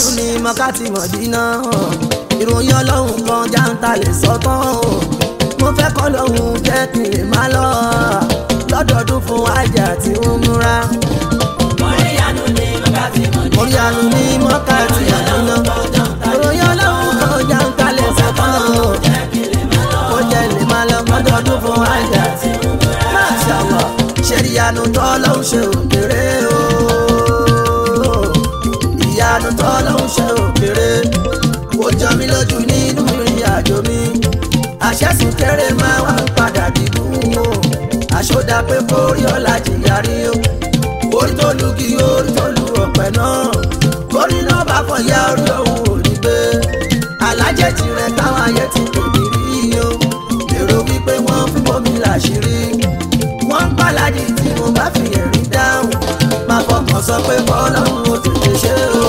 ìyanu ni mọ́kàtí mọ̀dínà ìròyìn ọlọ́run kan jáǹtà lè sọ́tàn mo fẹ́ kọ́ lọ́hùn jẹ́ kí n lè má lọ lọ́dọọdún fún àjà tí ó múra Orí ìyanu ni wákàtí mọ̀dínà. orí àánú ní mọ́kàtí mọ̀dínà ìròyìn ọlọ́run kan jáǹtà lè sọ́tàn Jẹ́ kí lè máa lọ. ó jẹ́ lè má lọ lọ́dọọdún fún àjà tí ó múra máṣàlọ́ ṣe ìyanu tọ́lọ́hún ṣe òkèrè o ìyanu tọ́lọ́hún ṣe òkèrè kò jọ mí lójú nínú ìrìn àjò mi àṣẹ́sùn kéré máa wá padà dídùn o àṣọdá pé kórí ọ̀la jìyàrí o orí tó lu kí orí tó lu ọ̀pẹ náà orí náà bá kọ̀ ya orí òun ò ní gbé alájẹ tirẹ̀ táwọn ayé ti tòbí rí o èrò wípé wọ́n fún bómi làṣírí wọ́n ń pàlàdì tí mo bá fi ẹ̀rín dáhùn máa fọkàn sọ pé kọ́lọ́hún ó tètè ṣe o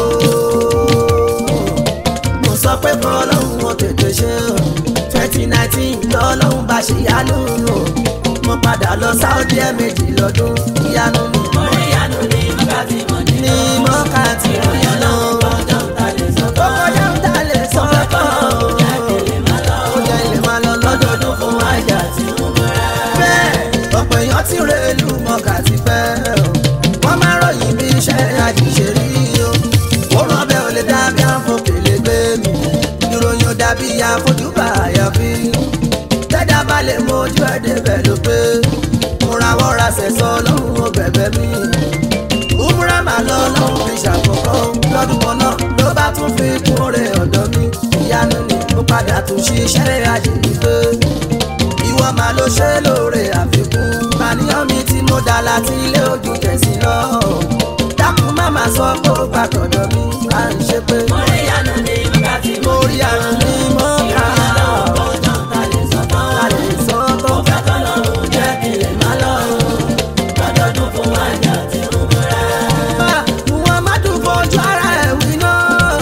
mo sọ pé kọ́lọ́hún ó tètè ṣe o twenty nineteen lọ́lọ́hún bá ṣe yánú o mo padà lọ sáúdí ẹ̀ẹ̀mejì lọ́dún ìyanu mi Orí ìyanu ni wákàtí mọ̀dínà. ní mọ́ká tí mo yàn lọ. Ọjọ́ ń ta lè sọ ó kọjá ń dalẹ̀ sọ́kọ̀ Jẹ́ kí lè máa lọ. ó jẹ́ ilé máa lọ lọ́dọọdún fún àjà tí Tí ó múra. bẹ́ẹ̀ ọ̀pọ̀ èèyàn ti rè lù mọ́kà ti pẹ́ o wọ́n máa ròyìn bí iṣẹ́ àjíṣe rí o ó rán bẹ́ẹ̀ ò lè dábí àfọkèlè gbé mi ìròyìn ò dàbí àfojúbà àyàfi tẹ́dá bá lè mójú ẹ̀ débẹ̀ ló pé mo rawọ́ ra sẹ̀sọ́ lọ́hùn ó bẹ̀bẹ̀ mi umra máa lọ lọ́hùn fi ṣàkókò lọ́dún kan náà ló bá tún fi kún rẹ̀ ọ̀dọ́ mi ìyanu ni mo padà tún ṣiṣẹ́ àjèjì ìwọ máa ló ṣe lóore àfikún àníyàn mi tí mo dá láti ilé ojú tẹ̀sí lọ. dákun má máa sọ pé ó gbà tọ̀dọ̀ mi à ń ṣe pé Orí ìyanu ni wákàtí mo mọ̀dínà. rí àrùn ní mọ́ ká Ọjọ́ ń ta lè sọ tán. lálẹ́ sọ́tọ̀ Mo fẹ́ kọ́lọ́hún jẹ́ kí lè máa lọ. Lọ́dọọdún fún àjà tí ó múra. muhammadu fojú ara ẹ̀ wí náà.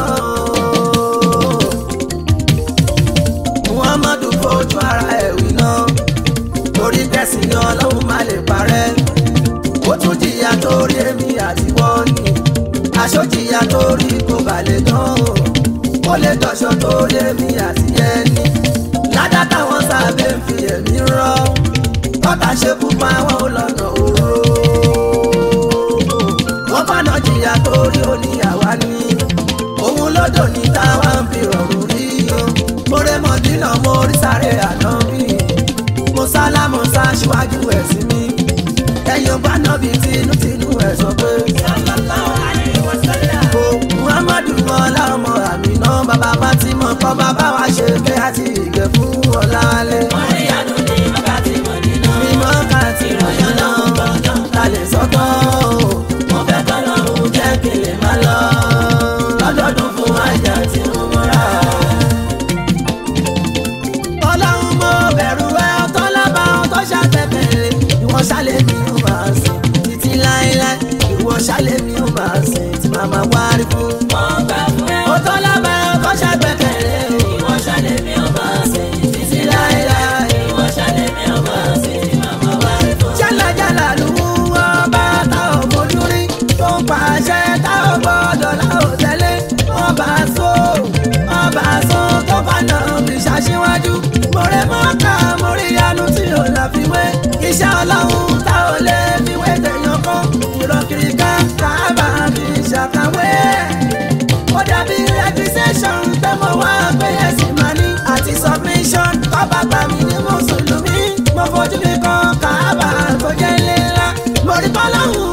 muhammadu fojú ara ẹ̀ wí náà. torí tẹ̀sí ni ọlọ́run má lè parẹ́. ó tún jìyà torí èmi àti wọ́n ní. aṣọ jìyà torí kò balẹ̀ dán. ó lè dọ̀ṣọ́ torí èmi àti ẹni. ládàá táwọn sábẹ́ ń fi ẹ̀mí rọ́. tọ́ta ṣe pupa wọn lọ́nà òru wọ́n fànà jìyà torí oníyàwá ní. òun lọ́dọ̀ ní táwa ń fi rọrùn rí o. mórè mọ̀dínà mo rí sáré àná mi. mo sálámù sáṣíwájú ẹ̀sìn mi. ẹ̀yìn bá nọ́bì tinútinú ẹ̀ sọ pé. Sallallahu alaihi wasallam. o muhammadu mọ́lá ọmọ àmì náà bàbá fatima kọ́ bàbá wa ṣe fẹ́ àti ìgẹ̀ fún ọ̀làlẹ̀. Orí ìyanu ni wákàtí mọ̀dínà. mímọ́ kàtí ọ̀yọ́ náà lálẹ́ sọ́tọ̀ o. Mo fẹ́ kọ́lọ́hún jẹ́ kí lè máa lọ. Lọ́dọọdún fún àjà tí ó múra. ọlọ́run mo bẹ̀rù ẹ ọtọ́ lábá ọtọ́ ṣàtẹ̀tẹ̀lẹ̀ ìwọ ṣàlẹ̀ mi ò máa sìn títí láéláé ìwọ ṣàlẹ̀ mi ò máa sìn tí màmá wárí fún. Mo gbà fún ẹ. ọtọ́ lábá ọtọ́ ṣàtẹ̀tẹ̀lẹ̀ Ìwọ ṣàlẹ̀ mi ò máa sìn títí títí láéláé. láéláé. Ìwọ ṣàlẹ̀ mi ò máa sìn tí màmá wá rí fún. jálajàla ló mú ọba tá ò fojú rí tó ń pàṣẹ tá ò gbọdọ̀ láò tẹ́lẹ̀ ọba so ọba so tó fànà fi ṣàṣíwájú mọ̀rẹ́ mọ́ká mórí yanu tí ò láfiwé iṣẹ́ ọlọ́run tá ò lè fiwé tẹ̀yàn kan ìrọ̀kiri ká kábà fi ṣàkàwé ó dàbí registration tẹ́mọ̀ wá pé ẹ̀sìn máa ní àti submission tọ́ba gbà mí ní mùsùlùmí mo fojú mi kan kábà tó jẹ́ ilé ńlá mo rí bọ́lọ́hún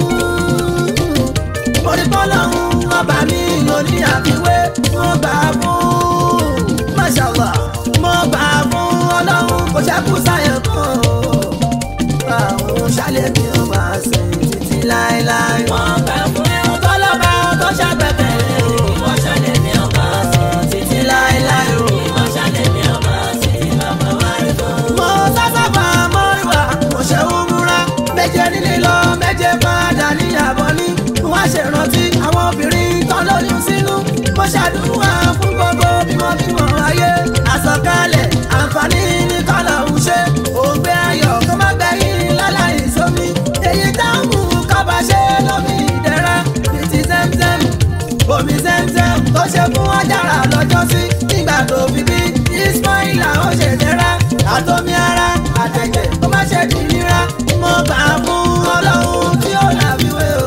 mo rí bọ́lọ́hún ọba mi ló ní àfiwé mo gbà fún mashallah mo gbà fún ọlọ́run kò ṣẹ́kù sáyẹn kan àwọn ṣálẹ̀ mi ò máa sìn títí láéláé. Mo gbà fún ẹ. tọ́lọ́ba tó ṣàgbẹ́kẹ̀lé Ìwọ ṣàlẹ̀ mi ò máa sìn títí títí láéláé o. Ìwọ ṣàlẹ̀ mi ò máa sìn tí màmá wá rí fún. mo sásábà mọ́ríwá mo ṣe ń múra méje nílé lọ méje padà níyàbọ̀ ní wọ́n ṣe rántí àwọn obìnrin tán lóyún sínú mo ṣàdúrà fún gbogbo bímọbímọ ayé àsọkalẹ̀ àǹfààní ní kọ́lọ̀ ń ṣe òǹgbẹ ayọ̀ kó má gbẹ̀yìn láláì sómi èyí táwọn kábà ṣe lómi ìdẹ̀ra bìtì zẹ́mzẹ́m omi zẹ́mzẹ́m ṣe fún ajára lọ́jọ́ sí nígbà tó fi bí ismaila ó ṣe tẹ́ra àtọ́mí ara àtẹ̀jẹ̀ ó má ṣe di nira mo gbà fún ọlọ́run tí ó làbíwé o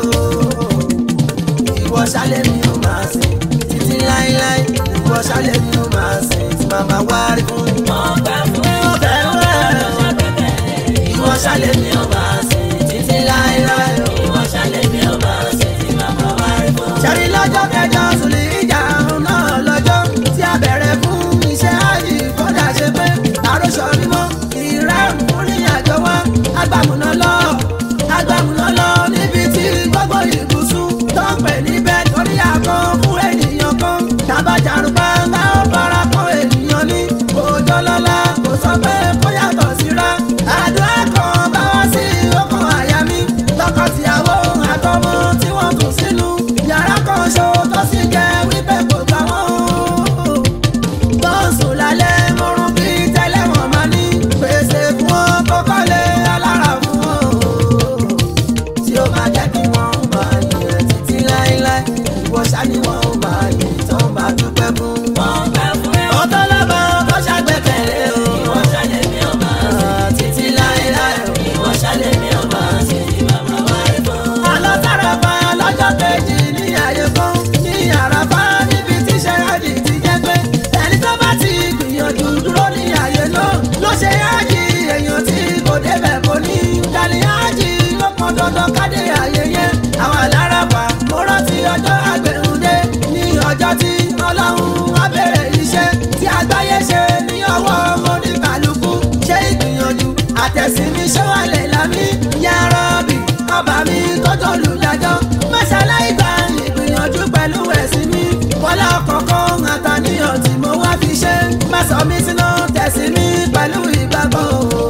ìwọ ṣálẹ̀ mi ò máa sìn títí láíláí ìwọ ṣálẹ̀ mi ò máa sìn tí màmá wá rí fún mo gbà fún ẹ mo fẹ́ rẹ̀ ọjọ́ gbẹ́kẹ̀lé ìwọ ṣálẹ̀ mi ò máa sìn títí láíláí o. ìwọ ṣálẹ̀ mi ò máa ṣe tí màmá wá rí fún. ṣẹ́rí lọ́jọ́ kẹjọ sùlì ìjà náà lọ́jọ́ tí a bẹ̀rẹ̀ fún iṣẹ́ àyè kọ́dà ṣe pé àròsọ mímọ́ ìrẹ́rùn fún ní àjọ wa agbàmùnà lọ agbàmùnà lọ níbi tí gbogbo ìbùsùn tó ń pè níbẹ̀ torí àkọ́ fún ènìyàn kan tàbájàrún pátá ó fara kọ́ ènìyàn ní òjò lọ́la kò sọ pé kó yàtọ̀ síra àdúrà kan bá wá sí ọkàn àyà mi tọkọtìyàwó àtọmọ tí wọ́n tún sínú yàrá kan ṣo tó sì jẹ́ wípé kò gbà wọ́n bọ́ọ̀sù lálẹ́ mọ́rún bí tẹ́lẹ̀ wọ́n máa ní pèsè fún wọn kọ́kọ́lé alára fún wọn tí ó máa jẹ́ kí wọ́n máa yẹ̀ títí láéláé ìwọ ṣá ni wọ́n máa yẹ̀ tó máa dúpẹ́ fún. mo gbà fún ẹ ọ̀tọ̀ lọ́mọ tó ṣàgbẹ́kẹ̀lé o ìwọ ṣálẹ̀ mi ò máa ṣe títí láéláé o. ìwọ ṣálẹ̀ mi ò máa ṣe tí màmá wá rí fún. àlọ́ sára fa lọ́jọ́ kejì ní àyè kan ní àràfá níbi tí sẹ́yàjì ti jẹ́ pé ẹni tó bá ti gbìyànjú dúró ní àyè náà ló ṣe yájì èèyàn tí kò débẹ̀ kò ní dání yájì ó pọn dandan kádé àyè yẹn àwọn alárafà mo rántí ọjọ́ àgbẹ̀hùndé ní ọjọ́ tí ọlọ́run á bẹ̀rẹ̀ iṣẹ́ tí àgbáyé ṣe ní ọwọ́ oníkàlùkù ṣe ìgbìyànjú àtẹ̀sínmi ṣọ́wálẹ̀ lámì yàrá bì ọba mi tọ́jọ́ olùdájọ́ mọ́ṣáláì gba ìgbìyànjú pẹ̀lú ẹ̀sìn mi wọlé ọ̀kọ̀ọ̀kan àtàníyàn tí mo wá fi ṣe má sọ mí sínú tẹ̀sí mi pẹ̀lú ìgbàgbọ́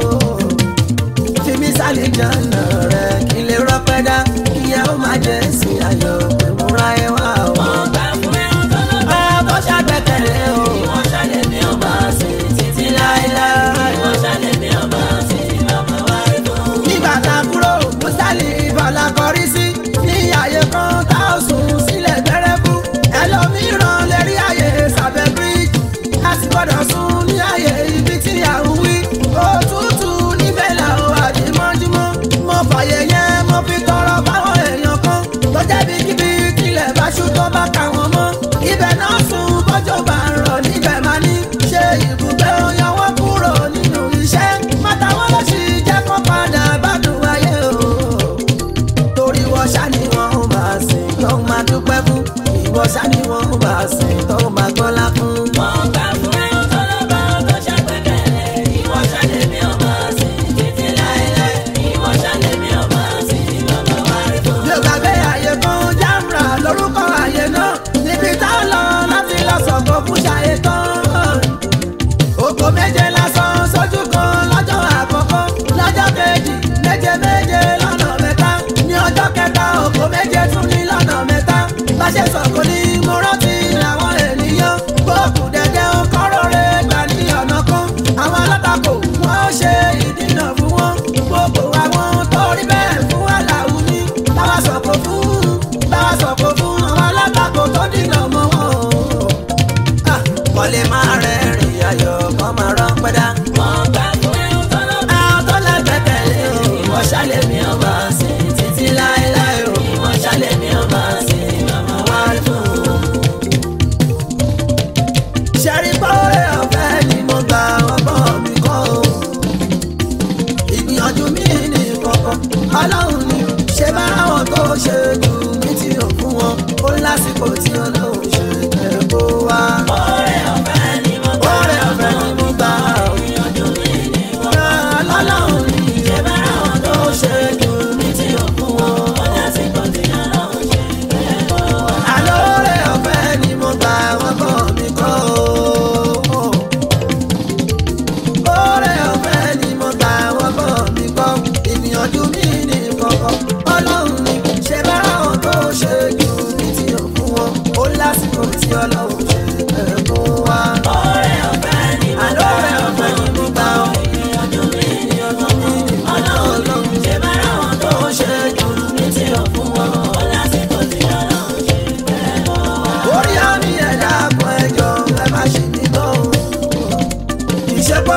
fi mí sálẹ̀ jọ̀nà rẹ̀ kí lè rọ́pẹ́ dá kí ẹ ó má jẹ́ sí ayọ̀ pé mo ra ẹ wá o. mo gbà fún ẹ ọjọ́ lọ́gbà ọkọ̀ ṣàgbẹ́kẹ̀lé o ìwọ ṣálẹ̀ mi ò máa ṣe títí láéláé ìwọ ṣálẹ̀ mi ò máa ṣe tí màmá wá rí fún. nígbà tá a kúrò mustali ìbọ̀là kọrí sí ní àyè kan tá a sùn sílẹ̀ gbẹ́rẹ́bù ẹlòmíràn lè rí àyè sàbẹ̀ bíríjì a sì gbọ́dọ̀ sùn ní àyè ibi tí à ń wí òtútù níbẹ̀ là ó àdìmọ́júmọ́ mo fàyè yẹn mo fi tọrọ fáwọn èèyàn kan tó jẹ́bi kíbi kílẹ̀ bá ṣú tó bá kà wọ́n mọ́ ibẹ̀ náà sùn bọ́jọ́ bá ń rọ̀ níbẹ̀ máa ní ṣe ibùgbé oyan wọn kúrò nínú iṣẹ́ mọ́tàwọn ló sì jẹ́ kó padà bádùn ayé o torí wọ́n ṣá ni wọ́n ń máa sìn tó máa dúpẹ́ fún ìwọ ṣá ni wọ́n ń máa sìn tó máa gbọ́lá fún. mo gbà fún ẹ ọjọ́ lọ́gbà tó ṣàgbẹ́kẹ̀lé ìwọ ṣálẹ̀ mi ò máa ṣe títí láéláé ìwọ ṣálẹ̀ mi ò máa ṣe tí màmá wá rí fún. bí o gbàgbé àyè kan jámra lórúkọ àyè náà níbi tá a lọ láti lọ sọ̀kò fún ṣàyè tán. oko méje lásán sójú kan lọ́jọ́ àkọ́kọ́ lọ́jọ́ kejì méje méje lọ́nà mẹ́ta ní ọjọ́ kẹta oko méje tún ní lọ́nà mẹ́ta bá ṣe sọ̀kò ní mo rántí àwọn ènìyàn gbóòkù dẹ́dẹ́ ó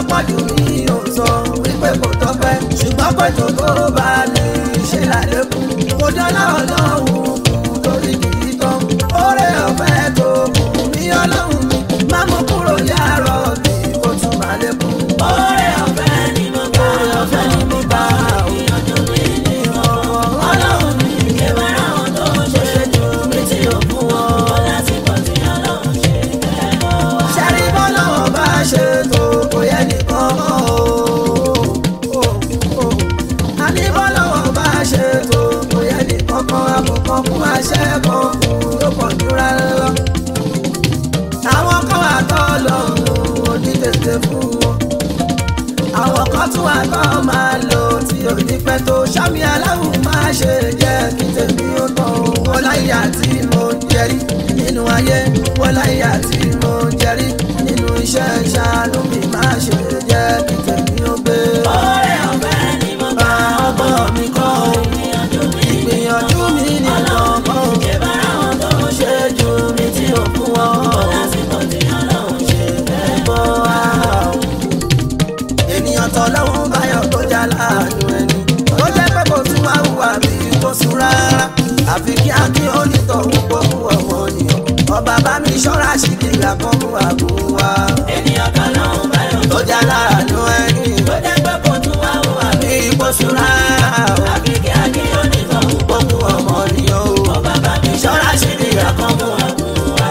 pọ̀jù mi ò sọ wípé kò tọ́pẹ́ ṣùgbọ́n pé tó tó bá lè ṣe lálẹ́kùn kò dọ́là ọlọ́run kù lórí kìí tán oore ọ̀fẹ́ tó kù ní ọlọ́run mi má mú kúrò yàrá mi kó tún má lékún. Oore ọ̀fẹ́ ni mo gbà, ọ̀fẹ́ ni mo gbà, ìyànjú mi ni mo mọ̀. Ọlọ́run mi ṣe bá ráwọn tó ṣe jù mí tí ò fún wọn. Lásìkò tí Ọlọ́run ṣe fẹ́ lọ wá. ṣẹ́rí bọ́lọ́wọ́ bá ṣe tó kò yẹ nìkan mọ́ o. àní bọ́lọ́wọ́ bá ṣe tó kò yẹ nìkan kan àbùkàn fún àṣẹ kan fún ló pọ̀ dúró lọ. àwọn kan wà tọ́ lọ́hùn òní tètè fún wọn. àwọn kan tún wà tọ́ máa lò tí ò ní pẹ́ tó sámi aláwọ̀ máa ṣe jẹ́ kí tèmi ó tán o. wọ́n láyé àti mo ń jẹ́rí nínú ayé wọ́n láyé àti mo ń jẹ́rí nínú iṣẹ́ ìṣàánú mi máa ṣe jẹ́ kí tèmi ó gbé. Oore ọ̀fẹ́ ni mo gbà, ọgbọ́n mi kọ́ o ìyànjú mi ni mo ìgbìyànjú mi nìkan kọ́ o ṣe bá ráwọn tó ṣe jù mí tí ò fún wọn. Lásìkò tí Ọlọ́run ṣe fẹ́ lọ bọ́ wá. a o. ènìyàn tọ́ lọ́wọ́ báyọ̀ tó já láàánú ẹni tó jẹ́ pé kò tún wá hùwà bí kò sùn rárá àfi kí á kí onítọ̀hún gbókù ọmọ nìyàn ọba bá mi ṣọ́ra ṣìkìlà kan mú àbò wa Ènìyàn kan lọ́hùn báyọ̀ tó já láàánú ẹni tó jẹ́ pé kò tún wá hùwà bí bí kò sùn rárá o àkìkí akíyó nìkan ń pọ̀. gbókù ọmọ nìyàn o Ọba bá mi ṣọ́ra ṣìkìlà kan mú àbùn wá.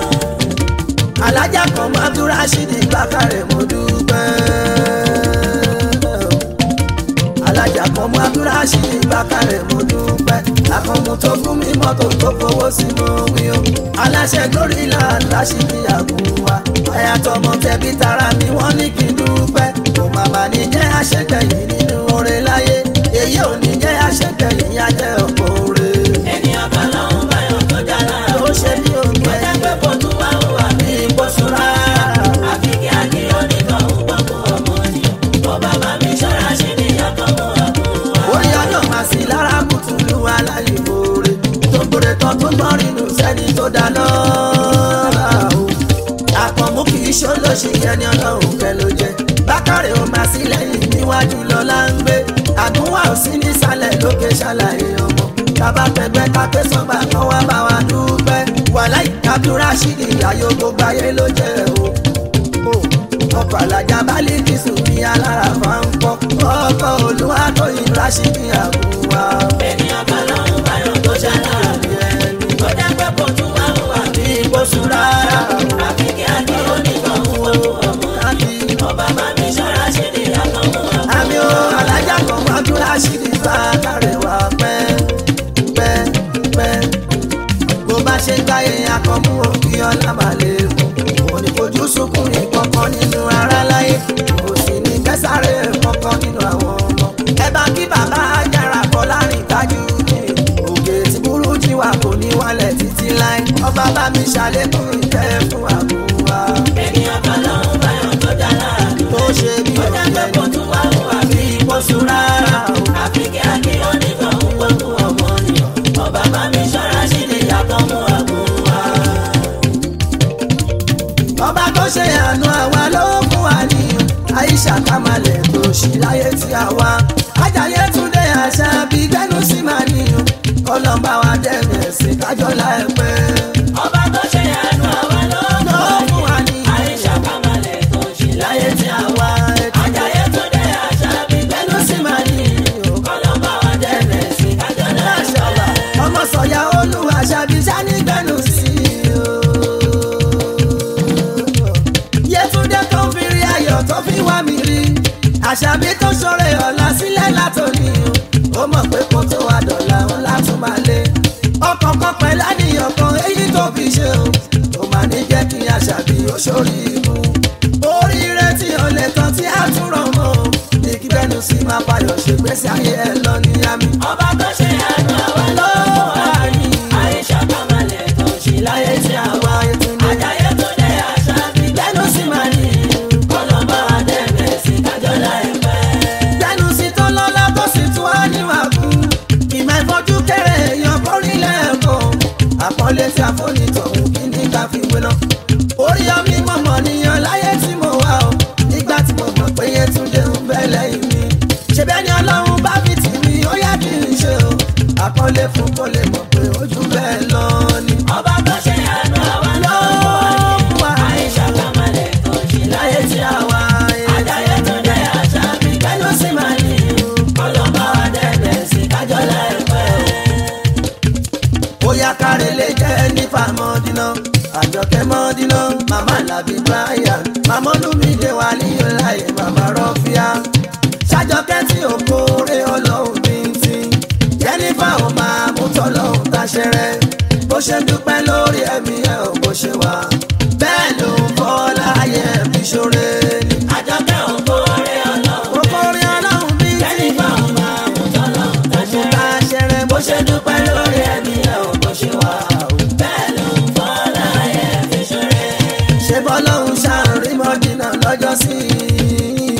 alájà kan máa tún ráṣídì gbàkàrẹ̀ mo dúpẹ́. alájà kan máa tún ráṣídì gbàkàrẹ̀ mo dúpẹ́. àkànmú tó fún mi mọ́tò tó fowó sínú wí o. aláṣẹ glory land ráṣídì àgùnwà. àyà tọmọ tẹbí tara mi wọ́n ní kí n dúpẹ́. kò má má ní jẹ́ àṣegbẹ̀yìn nínú oore láyé. èyí ò ní jẹ́ àṣegbẹ̀yìn yá jẹ́ ọ̀pọ̀ oore. Ènìyàn kan lọ́hùn báyọ̀ tó já lára. ó ṣe ní Tó òǹgbẹ́ jẹ́ pé kò tún wá hùwà bí ìbọ̀sùn rárá. àkìkí akíyó nìkan ń pọ̀ fún ọmọ ni. Ọba bá mi ṣọ́ra ṣìkìlà kan mú àbùn wá. orí ọjọ́ máa sí lára kùtùlù aláìmoore tó gbòòrè tán tó gbọ́n rínú sẹ́ni tó dáná o. àpọ̀mú kì í ṣolóṣì ẹni ọlọ́run kẹ ló jẹ bákàrẹ̀ ó máa sí lẹ́yìn níwájú lọ́la ń gbé àgúnwà ò sí nísàlẹ̀ lókè ṣàlàyé ọmọ bàbá pẹpẹ kápẹ́ sọ́gbà kan wá bá wa dúpẹ́ wàhálà ìkàdúrà ṣìdí ayò gbogbo ayé ló jẹ́ o ọkọ̀ alájà bálí kìsùn ní alára máa ń kọ́ ọkọ̀ olúwa tó yin rásìkì àbúwá. Ènìyàn kan lọ́hùn báyọ̀ tó já lára. Tó jẹ́ pé kò tún wá hùwà bí ìbòsùn rárá àkìkí akíyó nìkan ń pọ̀ fún ọmọ ni. láti Ọba bá mi ṣọ́ra ṣìkìlà kan mú àbùn wá. àmì o alájà kan wá tún rásìkì bá kárẹ̀ wá pẹ́ pẹ́ pẹ́. bó bá ṣe gbáyé akọ̀mú òkè ọlá máa lè fún kò ní fojú sunkún ìkọ̀kan nínú ara láyé kò sì ní kẹsàrẹ́ kọ̀kan nínú àwọn ọmọ. ẹ bá kí bàbá ajára kọ láàrin tájú ní òkè tí burú jí wa kò ní wálẹ̀ títí láì ọba bá mi ṣàlékún ìfẹ́ fún àbúwá Ènìyàn kan lọ́hùn báyọ̀ tó já lára. tó ṣe bí Tó jẹ́ pé kò tún wá hùwà bí ìbọ̀sùn rárá o. àkìkí akíyó nìkan ń pọ̀ fún ọmọ ni. Ọba bá mi ṣọ́ra ṣìkìlà kan mú àbùn wá. ọba tó ṣe àánú àwa ló fún wa níyàn àìsà kàmálẹ̀ tó ṣì láyé tí a wá ajáyé túndé àṣà bíi gbẹ́nu sí máa níyàn kọlọ́mbà wa dẹ́nu ẹ̀sìn kájọ́ láìpẹ́. Ọba tó ṣe àánú àwa ló ló fún wa níyàn Àìṣà kàmálẹ̀ tó ṣì láyé tí a wá. àwa ẹ̀tọ́ Àjàyè tó dé àṣà bí gbẹ́nu sí máa níyàn kọ́lọ́mbà wa dẹ́rẹ̀ sí kájọ́ láṣà láṣà. ọmọ sọ̀yà olúwa ṣàbí sani gbẹ́nu sí i o. Yétúndé tó fi rí ayọ̀ tó fi wá mi rí àṣàbí tó ṣọrẹ ọ̀la sílẹ̀ látòní o ó mọ̀ pé kó tó wá dọ̀la ńlá tún máa lé ọkàn kan pẹ̀lú àníyàn kan èyí tó fi ṣe o ó máa ní jẹ́ kí àṣàbí ó ṣorí ibú oríire tí o lè kan tí a tún rọ̀ mọ́ o ní kí bẹ́nu sí máa fayọ̀ ṣègbésí ayé ẹ lọ ní àmì Ọba tó ṣe àánú àwa ló lọ́wọ́ àní Àìṣà kàmálẹ̀ tó ṣì láyé tí a wá. àwa Yétúndé Àjàyè tó dé àṣà bí bẹ́nu sí máa ní kọ́lọ́mbà wa dẹ́rẹ̀ sí kájọ́ láìpẹ́. bẹ́nu sí tó lọ́lá tó sì tún wá níwà kú ìmọ̀ ìfọ́jú kéré èèyàn kórìílẹ̀ ẹ̀kọ́ àpọ́nlé tí a fóni tọ̀hún kí ní ká fi wé lọ. orí ọmí mọ̀mọ́ ṣe mọ́dínà màmá làbí brian màmá olùmídé wà níyọ láyé màmá rọ́fíà ṣàjọkẹ́ tí ò kórè ọlọ́run bíntì jẹ́nifà ò máa mú tọ́lọ́run táṣẹ́rẹ́ bó ṣe dúpẹ́ lórí ẹ̀mí ẹ̀ ò bó ṣe wà bẹ́ẹ̀ ló ń bọ́ láyé ẹ̀mí ṣoore ni. àjọkẹ́ òkóore ọlọ́run ó kórè ọlọ́run bíntì jẹ́nifà ò máa mú tọ́lọ́run mú táṣẹ́rẹ́ táṣẹ́rẹ́ bó bó ṣe dúpẹ́ lórí ẹ̀mí ẹ̀ ò bó ṣe wà bẹ́ẹ̀ ló ń fọ́ láyé fi ṣoore. ṣe bọ́lọ́hún ṣàárín mọ́dínà lọ́jọ́ sí i.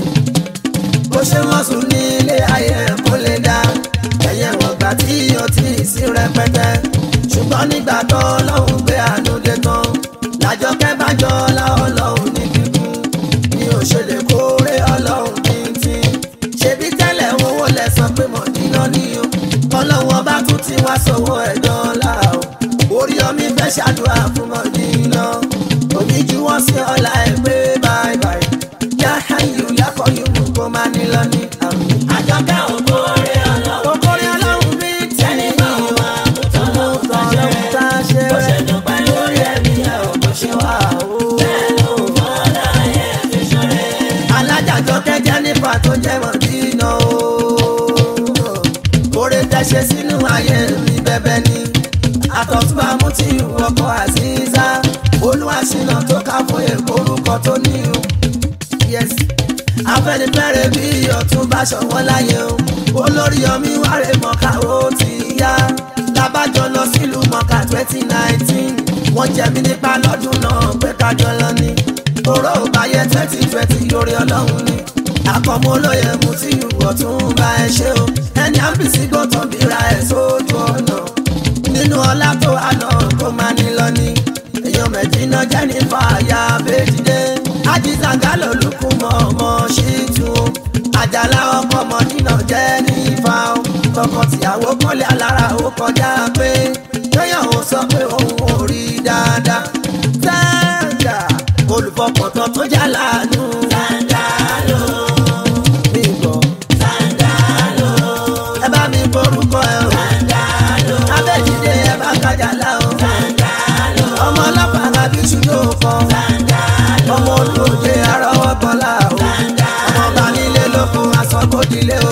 bó ṣe wọ́n sùn ní ilé ayé kó lè dá ẹ̀yẹ wọ̀n gbà tí o ti sí rẹpẹtẹ. ṣùgbọ́n nígbà tó lọ́hùn gbé àánú dé tán làjọkẹ́ bá jọ la ọlọ́hun ní kíkún ni ò ṣe lè kórè ọlọ́hun títí. ṣebí tẹ́lẹ̀ owó lẹ́sàn pé mọ̀dínà ní o ọlọ́wọ́n bá tún ti wá sọ́wọ́ ẹ̀dán la o orí omi fẹ́ ṣàdúrà fún mọ̀dínà omi ju wọ́n sí ọ̀la ẹ̀ pé báyìí báyìí yá ayù lákọ̀ọ́yù mú kó má ní lọ ní àmì. àjọkẹ́ òkóore ọlọ́run kòkòrò ọlọ́run bí jẹ́nifà ò máa mú tọ́lọ́run táṣẹ́rẹ́ tá a ṣe bó ṣe rẹ̀ dúpẹ́ lórí ẹ̀mí ẹ̀ ò bó ṣe wà bẹ́ẹ̀ ló ń fọ́ láyé fi ṣoore. alájàjọ kẹjẹ nípa tó jẹ́ mọ̀dínà o. oore tẹ́ṣe sínú ayé mi bẹ́bẹ́ ni àtọ̀túnbà mú tí ọkọ̀ àzíza olúwaṣínà tó ká fún èkó orúkọ tó ní o. yes afẹnifẹre bí ọtún bá ṣọwọ́ láyé o olórí ọmí wàrẹ mọ̀ká ó ti yá lábàjọ lọ sílùú mọ̀ká twenty nineteen wọ́n jẹ mí nípa lọ́dún náà pé kájọ lọ ní oró òbáyé twenty twenty orí ọlọ́run ni àkọ́mọ́ olóye mu tí ìwọ̀ tún bá ẹ ṣe o ẹni àbísí gbọ́ tó bíra ẹ̀ sójú ọ̀nà nínú ọlá tó wà náà kó máa ní lọ ní èèyàn mẹ̀jìnà jẹ́ ní fàyà bẹ́ẹ̀dìdé ajísàgá lòlùkù mọ́ ọmọ ṣíìtú àjàlá ọkọ̀ mọ̀dínà jẹ́ ní ifá o tọkọtìyàwó kọ́lé alára ó kọjá pé lóyàn ó sọ pé òun ò rí dáadáa sáńgà olùfọkàntán tó jà láàánú Sàǹdálò, mi gbọ́ sàǹdálò, ẹ bá mi borúkọ ẹ o sàǹdálò, abẹ́jídé ẹ bá kájà lá o sàǹdálò, ọmọ ọlọ́pàá bí ṣùgbọ́n kan sàǹdálò, ọmọ olóde arọ́wọ́ bọ́lá o ọmọ bá nílé lókun asọ́kòdìlé o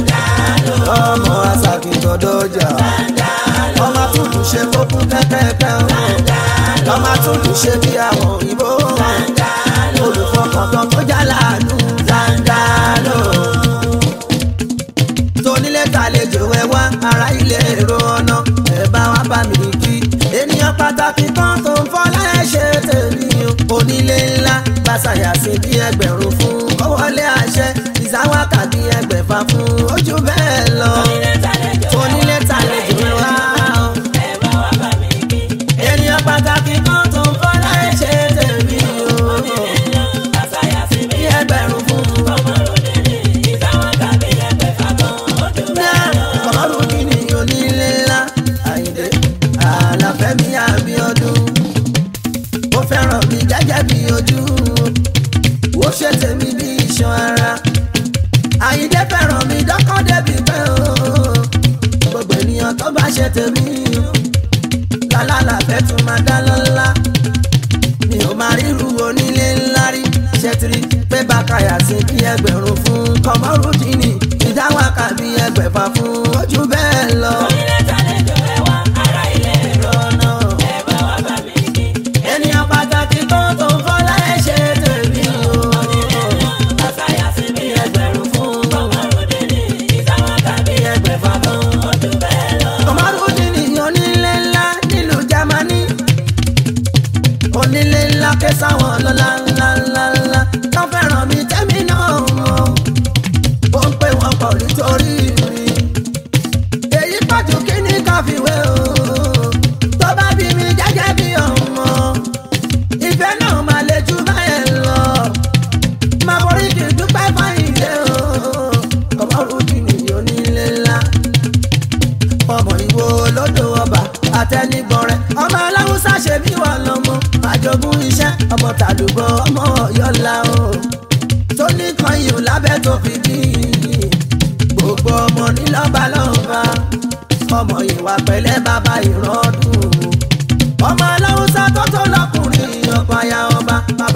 ọmọ asàkìtàn dọ́jà ọmọ àtúntò ṣe kókún kẹ́kẹ́kẹ́ o ọmọ àtúntò ṣe bí àwọn òyìnbó olùfọkàntán tó jà láàánú dáńdálò tónílé tàlejò ẹ wá ara ilé èrò ọ̀nà ẹ bá wá bá mi kí ènìyàn pàtàkì kan tó ń fọlá ẹ ṣe tèmi o onílé ńlá gbàsàyà sí bí ẹgbẹ̀rún fún kọ́wọ́lé àṣẹ ìsáwákà bí ẹgbẹ̀fà fún ojú bẹ́ẹ̀ lọ tónílé tàlejò ẹ wá o ènìyàn pàtàkì kan tó ń fọlá ẹ ṣe tèmi o bí ẹgbẹ̀rún fún ọ̀rọ̀ kìíní onílé ńlá àyìndé àlàfẹ́mi àbíọ́dún ó fẹ́ràn mi gẹ́gẹ́ bí ojú ó ṣe tèmi bí iṣan ara àyìndé fẹ́ràn mi dọ́kàn débi pé o gbogbo ènìyàn tó bá ṣe tèmi lálálà fẹ́ tún máa dá lọ́lá mi ò máa ríru onílé ńlá rí ṣètìrí pé bàkàyà sí bí ẹgbẹ̀rún fún kọmọrúdínì ìdáwàkà bí ẹgbẹ̀fà fún ojú bẹ́ẹ̀ lọ. ènìyàn pàtàkì tó tó ń fọlá ẹ ṣe tèmi o. bí ẹgbẹ̀rún fún bí ẹgbẹ̀fà fún. kọmọrúdínì onílé ńlá nílùú jámánì onílé ńlá ké sáwọn lọ́la ńlá ńlá ńlá tó fẹ́ràn mi tẹ́mi náà mọ̀ ó ń pè wọ́n pọ̀ nítorí mi èyí pàtó kí ni káfíwé o tó bá bí mi gẹ́gẹ́ bí ọmọ ìfẹ́ náà máa lè jù báyẹn lọ máa borí kì í dúpẹ́ fáyìndé o ọmọrúdì nìyí onílé ńlá ọmọ ìwo lódò ọba àtẹnigbọrẹ ọmọ aláwùsá ṣe bí wà lọmọ àjogún iṣẹ́ ọmọ tàlùbọ ọmọ ọyọlá o tó ní kan yìí lábẹ́ tó fi bí gbogbo ọmọ nílọ́ba lọ́ba ọmọ ìwà pẹ̀lẹ́ bàbá ìrọ́dún ọmọ aláwùsá tó tó lọkùnrin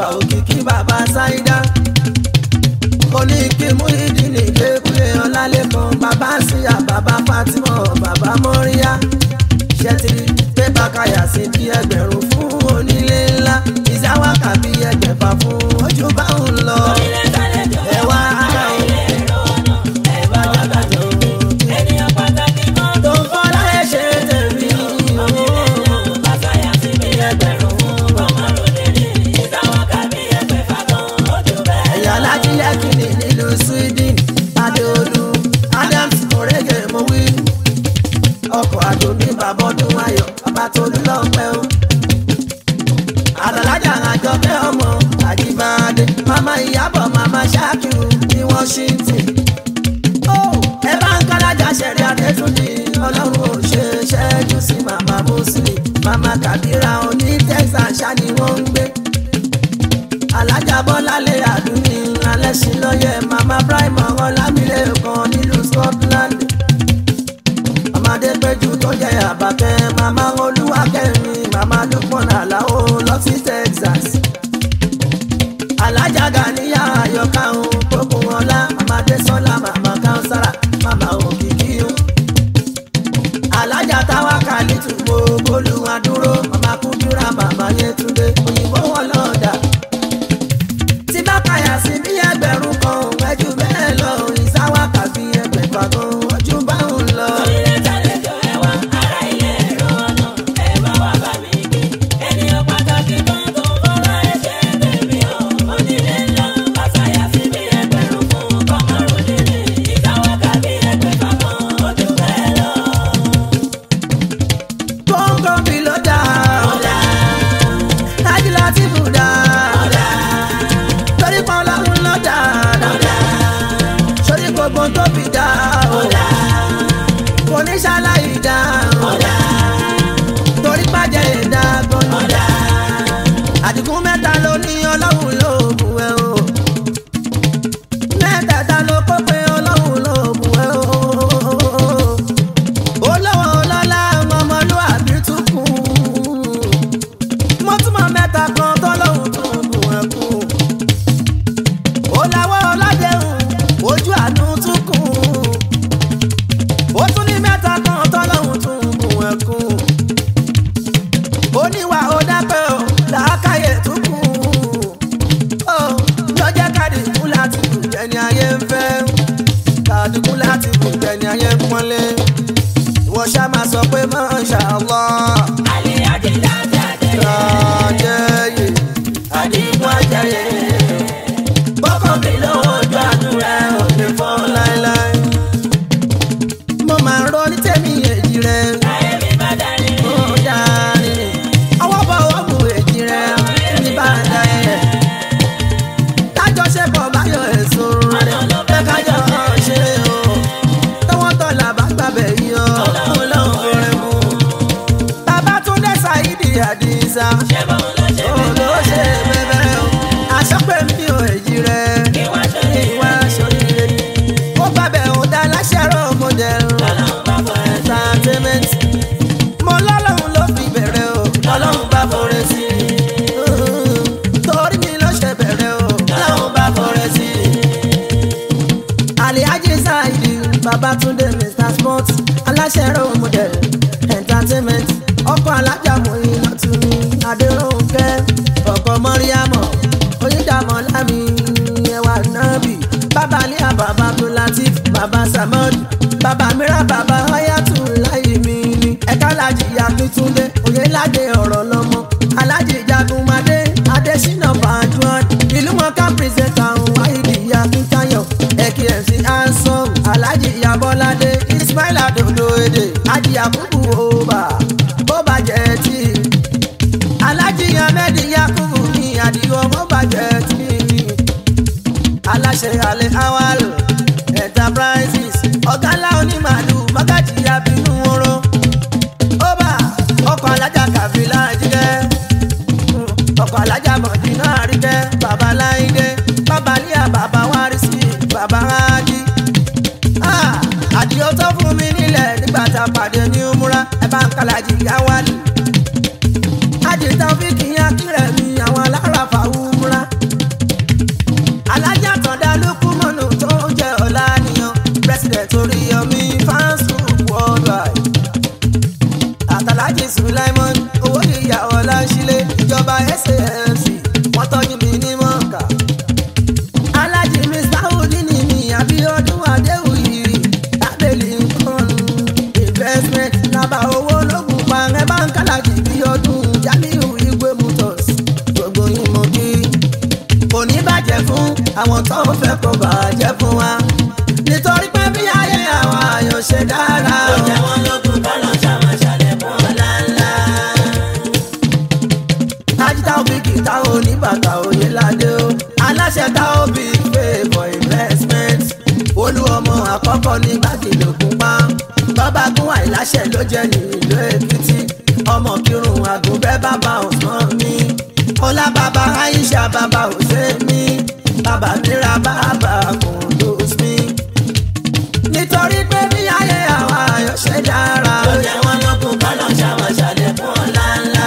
bàbá òkìkí bàbá sáídá oní kí mú ìdí nìgbé kúlẹ̀ ọlálẹ́kan bàbá síyà bàbá fatima bàbá mọ́ríyá ṣẹ́tìrì pé bàkàyà sí bí ẹgbẹ̀rún fún onílé ńlá ìsáwákà bí ẹgbẹ̀fà fún ojú bá ń lọ Onílé tàlejò ẹ wá ará ilé èrò ọ̀nà ẹ bá wá bàjẹ́ o. Ènìyàn pàtàkì kan tó tó ń fọ́lá ẹ̀ ṣe tèmi onílé náà bàtàyà sí bí ẹgbẹ̀rún fún ọmọ ròde ní ìsáwọ́ká bí ẹgbẹ̀fà kan ojú bẹ́ẹ̀ lọ. ẹ̀yà lájílẹ̀kìnì nílùú sweden adéolú adams orege mowí ọkọ̀ àdóní bàbá ọdún ayọ̀ bàbá tolú lọ́pẹ́ o àdàlájà àjọpẹ́ ọmọ àjíbáadé mama ìyábọ̀ mama ṣáàkìrù ní washington ó ẹ bá ń kálájà ṣẹ̀rí adétúndì ọlọ́run ò ṣe ṣẹ́jú sí mama muslim mama kabira oní texas ṣá ni wọ́n ń gbé alájà bọ́lálẹ̀ àdúní alẹ́sìn lọ́yẹ̀ mama prime ọlámilẹ̀ kan nílùú scotland ọmọdé péjú tó jẹ́ àbàkẹ́ mama olúwakẹ́mi mama dúpọ̀n àlàó lọ sí texas alájà gàníyà àyọkà òun kókó ọlá mama désọlá mama kánsárà mama òkìkí o alájà táwa kàlítù gbogbo olùwàdúró mama kúndúrà mama yẹtúndé òyìnbó wọn lọ́ọ̀dà tí bá kàyà sí bí ẹgbẹ̀rún kan ẹjú bẹ́ẹ̀ lọ ìsáwákà bí ẹgbẹ̀fà kan ojú bá ń lọ. Onílé tàlejò ẹ wá ará ilé èrò ọ̀nà ẹ bá wá bá mi kí. Ènìyàn pàtàkì kan tó fọ́lá ẹ ṣe tèmi o. Onílé ńlá bàtàyà sí bí ẹgbẹ̀rún fún ọmọ ròde ní ìsáwọ́ká bí ẹgbẹ̀fà kan ojú bẹ́ẹ̀ lọ. kóńgò mi ló dá ọ̀dà tájú láti bù dá ọ̀dà torí kan lọ́run ló dá ọ̀dà sórí gbogbo tó fi dá ọ̀dà kò ní ṣaláì dá ọ̀dà torí pàjẹ́ ìdá gan ọ̀dà àdìgún mẹ́ta ló ní ọlọ́run ló bù ẹ́ o mẹ́tẹ̀ẹ̀ta ló kó pé ọlọ́run ló bù ẹ́ o olówó ọlọ́lá ọmọlúwàbí tún kù mo túmọ̀ mẹ́ta kan tọ́lọ́hún tó ń bù ẹ́ kù ó láwọ́ ọlọ́dẹ̀hùn ojú àánú tún kù ó tún ní mẹ́ta kan tọ́lọ́hún tó ń bù ẹ́ kù oníwà ó dápẹ́ o làákàyè tún kù ó lọ́jọ́ kàdìkú láti bù jẹ́ni ayé ń fẹ́ kàdìkú láti bù jẹ́ni ayé ń pọ́nlé ìwọ ṣá máa sọ pé masha Allah Àlè àjẹjà jáde. ajẹyè àdìgún ajẹyè bọ́kàn mi lọ́wọ́ ojú àdúrà ò lè fọ́ láéláé mo máa ń ronú tèmi èjì rẹ Ayé mi bá dání. ó dárí ọwọ́ bọ̀ ọwọ́ bu èjì rẹ ní bá dá ẹ̀ tájọṣepọ̀ báyọ̀ èso rẹ̀ fẹ́ kájọ ṣe o tọwọ́ tọ́lá bá gbàbẹ̀ yí ọ ọlọ́run rẹ̀ mú bàbá tún dé ṣáídì àdìsá Ṣé bọ́n ló ṣe ó ló ṣe bẹ́bẹ́ o aṣọ pé mi ò èjì rẹ̀ kí wá ṣe ìwà ṣòyìnrere ó gbàbẹ̀ ò dá láṣẹ̀rọ̀ model Ọlọ́run bá bọ̀ ẹ́ entertainment mo lọ́lọ́run ló fi bẹ̀rẹ̀ o ọlọ́run bá fọrẹ́ sí i torí mi ló ṣe bẹ̀rẹ̀ o ọlọ́run bá fọrẹ́ sí i alihaji saidi babatunde mr sports aláṣẹrò model entertainment ọkọ alájà mọyìn lọtún adéròǹkẹ ọkọ mọríàmọ oyídàmọ lámì ẹwà nábì bàbá aliya bàbá abdulateef bàbá samad bàbá mìíràn bàbá hayatu láyé mi ni ẹka alájì yakitunde oyelade ọ̀rọ̀ lọ́mọ alájì jagunmadé adésínà bàjúwọn ìlú mọ̀ká pírẹsẹ̀ntà ọ̀hún wáyé yakintayo ekmc ansom alájì yabọ́ládé ismail adodo èdè ájì yakubu ọba bó bàjẹ́ tí alájì ahmed yakubu ní àdìo bó bàjẹ́ tí aláṣẹ alẹ́ awal enterprises ọ̀gá ńlá onímàlú mágàjì abinú oró ọba ọkọ̀ alájà kàfílà jíjẹ́ ọkọ̀ alájà mọ̀dínà àríkẹ́ bàbá láìdé bàbá líà bàbá wárísì bàbá rájí. Ah, àdìo tó fún mi nílẹ̀ nígbà tá a pàdé ní umura ẹ bá ń kàlàjì yá wálé. àjètà fíkì yá kírẹ̀ mi àwọn aláràfà umura sulaimon owó ìyàwó láńṣílẹ̀ ìjọba SAFC wọ́n tọ́jú mi ní mọ́ọ̀kà. alájí mr houdini ni abiodun adéwìyí abẹ́lé nǹkan investment lábà owó lóògùn pa ẹ bá ń kálàjì bí ọdún jamiu igwe motors gbogbo yín mọ̀ kí kò ní bàjẹ́ fún àwọn tó ń fẹ́ kó bàjẹ́ fún wa nítorí pé bí ayé àwọn àyàn ṣe dára Ó jẹ́ wọn lógún kọ́lọ̀ ṣàmàṣàlẹ̀ fún ọ̀la ńlá. ajita obi kìtà oníbàtà òye ládé o aláṣẹ tá obi pay for investment olú ọmọ àkọ́kọ́ ní gbàgìlógún pa bàbá gún àìláṣẹ ló jẹ́ ní ìlú èkìtì ọmọ kírun àgùnbẹ́ bàbá ọ̀sán mi ọlá bàbá aisha bàbá hùsẹ́mi bàbá mìíràn bàbá kùndùs mi nítorí pé bí ayé àwọn àyàn ṣe dára Ó jẹ́ wọn lógún kọ́lọ̀ ṣàmàṣàlẹ̀ fún ọ̀la ńlá.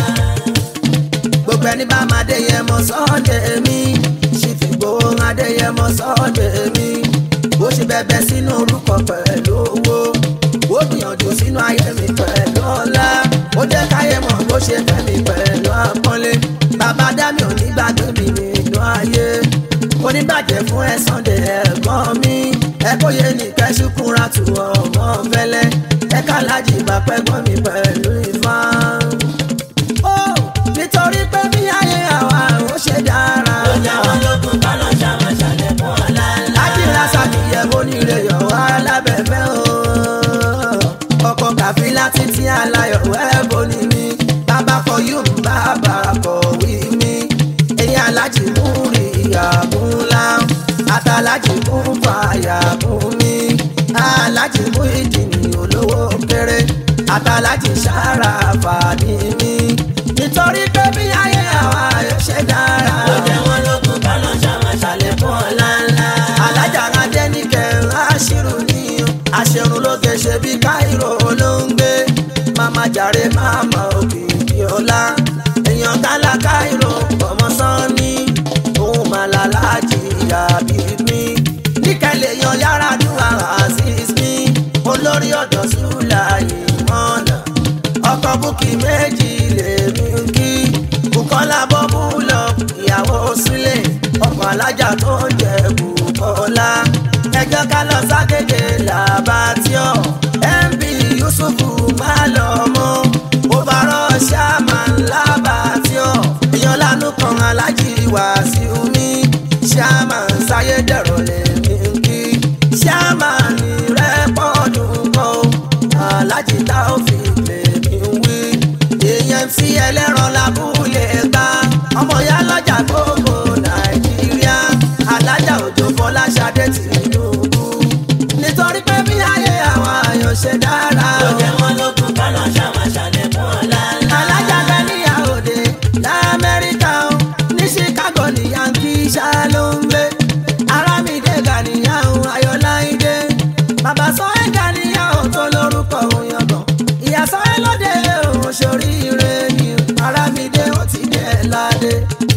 gbogbo ẹni bá máa déyẹmọ sọ́ọ̀dẹ̀ mi ṣì fi gbowó adéyẹmọ sọ́ọ̀dẹ̀ mi bó ṣe bẹ̀bẹ̀ sínú orúkọ pẹ̀lú owó ó gbìyànjú sínú ayé mi pẹ̀lú ọlá ó jẹ́ káyé mọ̀ bó ṣe fẹ́ mi pẹ̀lú àpọ́nlé bàbá dámì ò ní gbàgbé mi nínú ayé oníbàjẹ́ fún ẹ Sunday ẹ̀gbọ́n mi ẹ kó yé ní kẹ́sùkúra tù ọmọ fẹ́lẹ́ ẹ ká lájì bá pẹ́gbọ́n mi pẹ̀lú ìfọ́n ó nítorí pé bí ayé àwa ò ṣe dára. Ó jẹ́ wọn lógún kọ́lọ̀ ṣàmàṣàlẹ̀ fún ọ̀la ńlá. Ajíra ṣàkíyẹ onírè yọ̀ wá lábẹ́fẹ́ o. Ọkọ̀ kàfílà títí aláyọ̀ wẹ́ẹ̀bù ni mí. Bàbá kọ yóò mú bàbá kọ̀wé mi. Èyí alájì mú rí ìyàbù ńlá. Àtàlájì mú fàyàbù mi. Alájì mú ìdìní olówó kéré. Àtàlájì sára fàdí mi. Nítorí pé bí ayé àwa yóò ṣe dára. Ó jẹ́ wọn lógún kọ́lọ̀ ṣàmàṣàlẹ̀ fún ọ̀la ńlá. alájàra dẹ́nìkẹ́ aṣírù ní aṣẹ́run lóge ṣe bí káìrò ló ń gbé màmá jàre màmá òkìkí ọlá èèyàn kálá káìrò ọmọ sanni òun màlá láàjì àbí mi níkẹlẹ̀ yan yàrá dùn azeez mi olórí ọ̀dọ́ sùlà ìmọ̀nà ọkọ̀ búkì méjì lèmi ń kí bukola bọ́bú lọ ìyàwó sílẹ̀ ọkọ̀ alájà tó ń jẹ bukola ẹjọ́ ká lọ ságége làbátíọ̀ mb yusufu má lọ mọ́ òbárọ̀ ṣáàmán làbátíọ̀ èèyàn lánàá kan alájì wàásù mi ṣáàmán sáyédẹ̀rọ̀ lèmi ń kí ṣáàmán rẹ́pọ̀dù kọ́ alájì táòfin lèmi ń wí èèyàn tí ẹlẹ́ran lábúlé ká ọmọ ya lọ́jà gbogbo nàìjíríà alájà òjò fọláṣadé tìǹbù nítorí pé bí ayé àwọn àyàn ṣe dára Ó jẹ́ wọn lógún kọ́lọ̀ ṣàmàṣàlẹ̀ fún ọ̀la ńlá. alájà gẹ́níyà òde lamẹ́ríkà ó ní chicago ní yankee ṣá ló ń gbé arámídé gàníyà ó ayọ̀láìdé bàbá sọ́ẹ́ gàníyà ó tó lórúkọ òun yangàn ìyá sọ́ẹ́ lóde òun ṣoríire ni arámídé ó ti dé ládé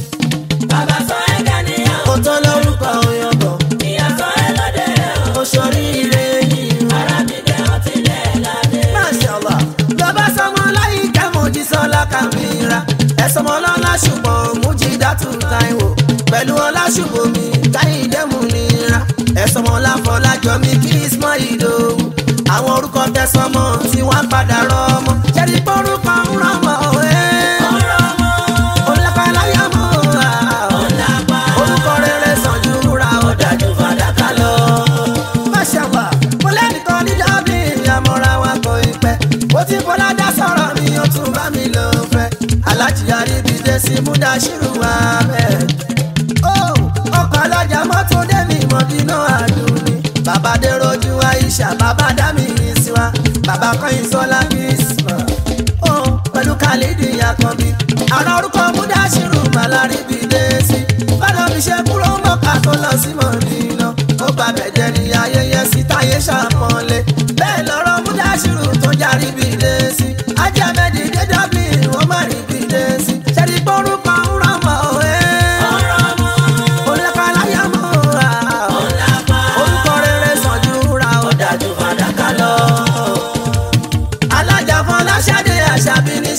Bàbá sọ ẹ̀ka níyàwó. ó tó lórúkọ òun yangàn Ìyá sọ ẹ lóde o. ó ṣoríire ni Arábìnrin ọtí lẹ̀ ládé. Mashallah lọ́ba sọmọ láyé kẹ́mọ̀jì sọlá kàmíra ẹ̀sọ́mọ lọ́la ṣùgbọ́n mújìdátù táìwò pẹ̀lú ọlá ṣùgbọ́n mi káyìndé mú nira ẹ̀sọ́mọ láfọlájọ mi kí ismọ́ ìdòwú àwọn orúkọ tẹ̀sọ́mọ tí wọ́n padà rọ́mọ jẹ́rí pọ́rúkọ ń rọ́mọ ẹ̀ Ọ̀rọ̀ ọmọ olùkọ́láyà mọ́ ọ̀làpá. orúkọ rere sàn ju wúrà ọ̀dájú fàdákà lọ. Máṣàwà, mo lẹ́nìkan ní Dublin, àmọ́ra wa kò ì pẹ́. Ó ti bọ́lá dá sọ̀rọ̀ mi, ó tún bá mi lò fẹ́. Alájí Aríbídé sí Múdàṣírù Ahmed. Ó ọkọ̀ alájà mọ́tò Dẹ́mi Mọ̀dínà Àdúní. Bàbá Déròjú Aisha, bàbá Dámi Ìsìwá, bàbá Kọ́yìn Sọ́lá Bísmà. Ó pẹ̀lú Khalidi Yakanbi. Àrà orúkọ Múdàṣírù Màláríbídé sí. Bọ́lá mi ṣe kúrò mọ́ka tó lọ sí Mọ̀dínà. Ó bá bẹ̀jẹ̀ ní ayẹyẹ sí táyé ṣàpọ̀nlé. Bẹ́ẹ̀ lọ́rọ̀ Múdàṣírù tó járí bìdé sí. Ajá mẹ́dì dé Dublin, wọ́n má rí bìdé sí. Ṣẹ́ni pọ́nrúkọ ń rọ́mọ ẹ̀. Ọ̀rọ̀ ọmọ Olùkọ́ aláyà mọ́ ra. ọ̀làpá. Orúkọ rere sàn ju ra ọ̀dájú fàdákà lọ. Alájà Fọláṣadé Àṣàbí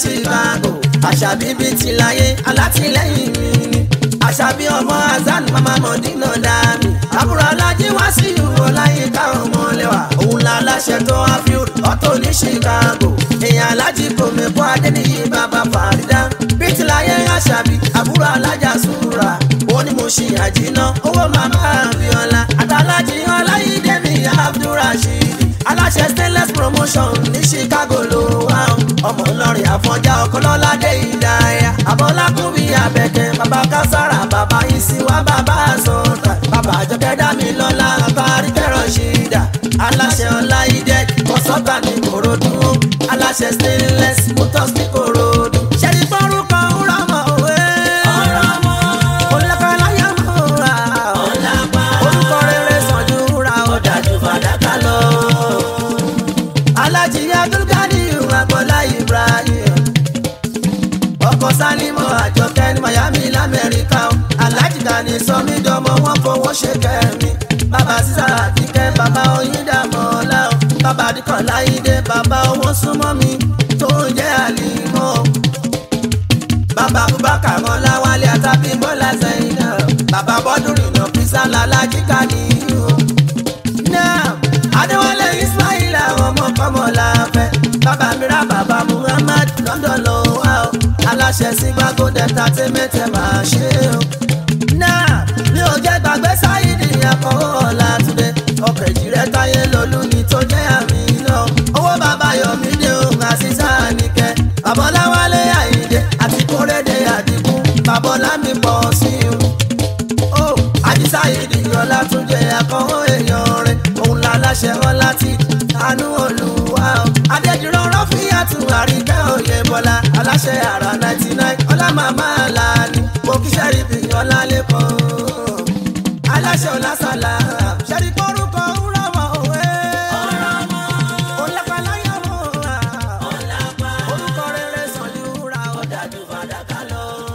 chicago àṣàbí bíi ti láyé alátìlẹyìn mi ni àṣàbí ọmọ azan mama mọdínà dàmí àbúrò alájí wá sí ìwọ láyé káwọn ọmọ lẹwà òun la láṣẹ tó wá fi ọtọ ní chicago èèyàn alájí kò mẹkọ adẹniyí bàbá fàrídà bíi ti láyé àṣàbí àbúrò alájà sùúrà ó ní mo ṣì àjìná owó màmá abiola àtàlájì ọláyídé mi abdulrasheed aláṣẹ stainless promotion ní chicago ló wá o. ọmọ ńlọrin àfọ̀njá ọkọlọ́ládé ìdáyà àbọ̀lákùnbí abẹ́kẹ́ bàbá kására bàbá ìsìnwá bàbá sọ̀tà bàbá àjọkẹ́ dámilọ́lá àbárí kẹrọ̀ ṣìdá aláṣẹ ọláyídé kọ́sọ́tà ní korodu aláṣẹ stainless motors ní korodu. ṣẹ́ni fọ́rúkọ ńlá mọ̀ òwe. ọ̀rọ̀ mọ́ olùkọ́láyà mọ̀ ra ọ̀làpá orúkọ rere sàn ju ra ọ̀dà ọ̀dájú fàdákà lọ. alájí abdulgani agbọ́lá ibrahim ọkọ̀ sálímọ̀ àjọkẹ́ ní miami lamẹ́ríkà o. alájí gani sọmi dọmọ wọn fowó ṣe kẹmí bàbá sísá àdìkẹ́ bàbá oyíndàmọ́lá o bàbá àdìkọ̀ láyídé bàbá owó súnmọ́ mi tó ń jẹ́ àlìmọ́ o. bàbá abubakar ọláwálé àtàbí bọ́lá sẹ́yìn náà bàbá bọ́dúnrún náà fi sálà lájíkà nìyí o náà adéwálé ismail àwọn ọmọ kọmọ la fẹ bàbá mìíràn bàbá muhammad london ló wá o aláṣẹ sígbàgbó delta tẹmẹtẹ máa ṣe o. náà mi ò jẹ́ gbàgbé sáyidì àkọ́wọ́ ọ̀làtúndé ọkọ̀ ìjìrẹ́ táyé lolú ni tó jẹ́ àmì náà owó bàbá yọ̀mídé òun àṣìṣà nìkẹ́ babaláwálé àyíndé àti kórèdè àdìgún babalámi pọ̀ sí i ó àdìsá yìí ọlá tún jẹ akọ́wọ́ èèyàn rẹ̀ òun la láṣẹ wọn láti àánú olùwà ó. adédìrọ̀ rọ́fíàtù àríkẹ́ òye bọ́lá aláṣẹ àrà ninety nine ọlá màmá làánì mo kí sẹ́rífì ọlá lẹ́kọ̀ọ́ aláṣẹ ọlásàlà ṣẹ́rí kórúkọ ńlọ́mọ òwe. ọ̀rọ̀ mọ́ Olápaláyà mọ̀ ọ́. ọ̀làpá orúkọ rere sàn ju ra ọ̀dà ọ̀dájú fàdákà lọ.